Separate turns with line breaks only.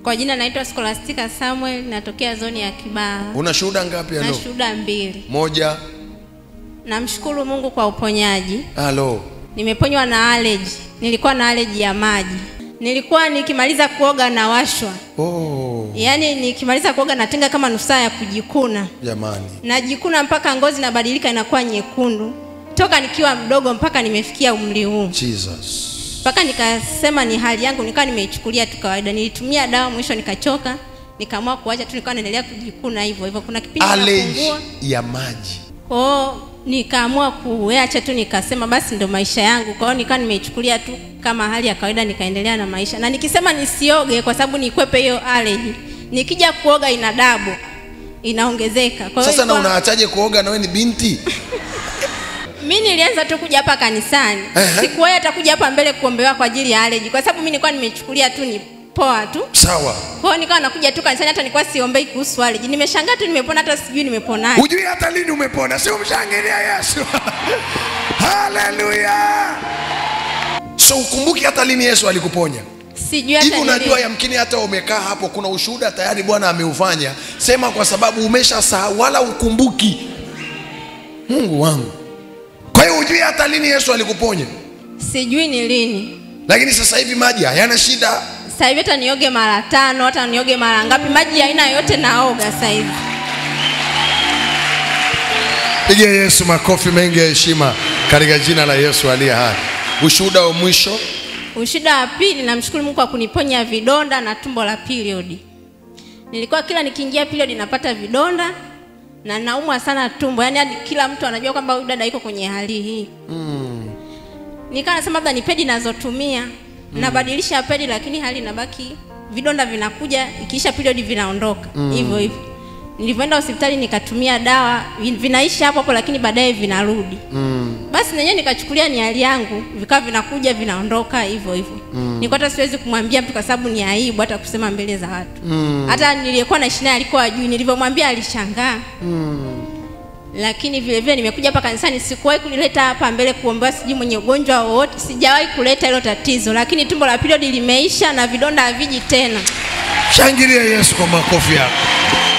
Kwa jina naitwa Scholastica Samuel, natokea zoni ya Kibaha
una shuhuda ngapi
na
halo
shuhuda mbili.
moja
Namshukuru Mungu kwa uponyaji.
halo
Nimeponywa na allergy. Nilikuwa na allergy ya maji. Nilikuwa nikimaliza kuoga na washwa,
oh,
yaani nikimaliza kuoga natenga kama nusu saa ya kujikuna,
jamani
najikuna mpaka ngozi inabadilika inakuwa nyekundu, toka nikiwa mdogo mpaka nimefikia umri huu.
jesus
mpaka nikasema ni hali yangu, nikawa nimeichukulia tu kawaida. Nilitumia dawa, mwisho nikachoka, nikaamua kuacha tu, nikawa naendelea kujikuna hivyo hivyo. Kuna kipindi
allergy
napungua,
ya maji
kwao nikaamua kuacha tu, nikasema basi ndo maisha yangu. Kwa hiyo nikawa nimeichukulia tu kama hali ya kawaida, nikaendelea na maisha, na nikisema nisioge kwa sababu nikwepe hiyo allergy, nikija kuoga ina dabu inaongezeka. Kwa hiyo
sasa na
ilikuwa-
unaachaje kuoga na wewe ni binti
mi nilianza tu kuja hapa kanisani
Ehe.
sikuwahi hata kuja hapa mbele kuombewa kwa ajili ya allergy kwa sababu mi nilikuwa nimechukulia tu ni poa tu
sawa
kwa hiyo nikawa nakuja tu kanisani hata nilikuwa siombei kuhusu allergy nimeshangaa tu nimepona hata sijui nimeponaje
hujui hata lini umepona si umshangilia yesu haleluya so ukumbuki hata lini yesu alikuponya
sijui hata
hivi unajua
nili-
yamkini hata umekaa hapo kuna ushuhuda tayari bwana ameufanya sema kwa sababu umesha sahau wala ukumbuki mungu wangu kwa hiyo hujui hata lini yesu alikuponya
sijui ni lini
lakini sasa hivi maji hayana shida
sasa hivi hata nioge mara tano hata nioge mara ngapi maji ya aina yote naoga sasa hivi
pigia yesu makofi mengi ya heshima katika jina la yesu aliye hai ushuhuda wa mwisho
Ushida wa pili, namshukuru Mungu kwa kuniponya vidonda na tumbo la period. Nilikuwa kila nikiingia period napata vidonda na naumwa sana tumbo, yaani hadi kila mtu anajua kwamba huyu dada iko kwenye hali hii. Mm. Nikawa nasema labda ni pedi nazotumia mm. nabadilisha pedi, lakini hali inabaki, vidonda vinakuja, ikiisha period vinaondoka hivyo hivyo. Nilivyoenda hospitali nikatumia dawa, vin- vinaisha hapo hapo, lakini baadaye vinarudi basi nenyewe nikachukulia ni hali yangu, vikawa vinakuja vinaondoka hivyo hivyo. Mm. Nilikuwa hata siwezi kumwambia mtu kwa sababu ni aibu hata kusema mbele za watu. Mm. Hata niliyekuwa naishi naye alikuwa ajui, nilivyomwambia alishangaa. Mm. Lakini vile vile nimekuja hapa kanisani, sikuwahi kulileta hapa mbele kuombewa sijui mwenye ugonjwa wowote, sijawahi kuleta hilo tatizo, lakini tumbo la period limeisha na vidonda haviji tena.
shangilia yesu kwa makofi yako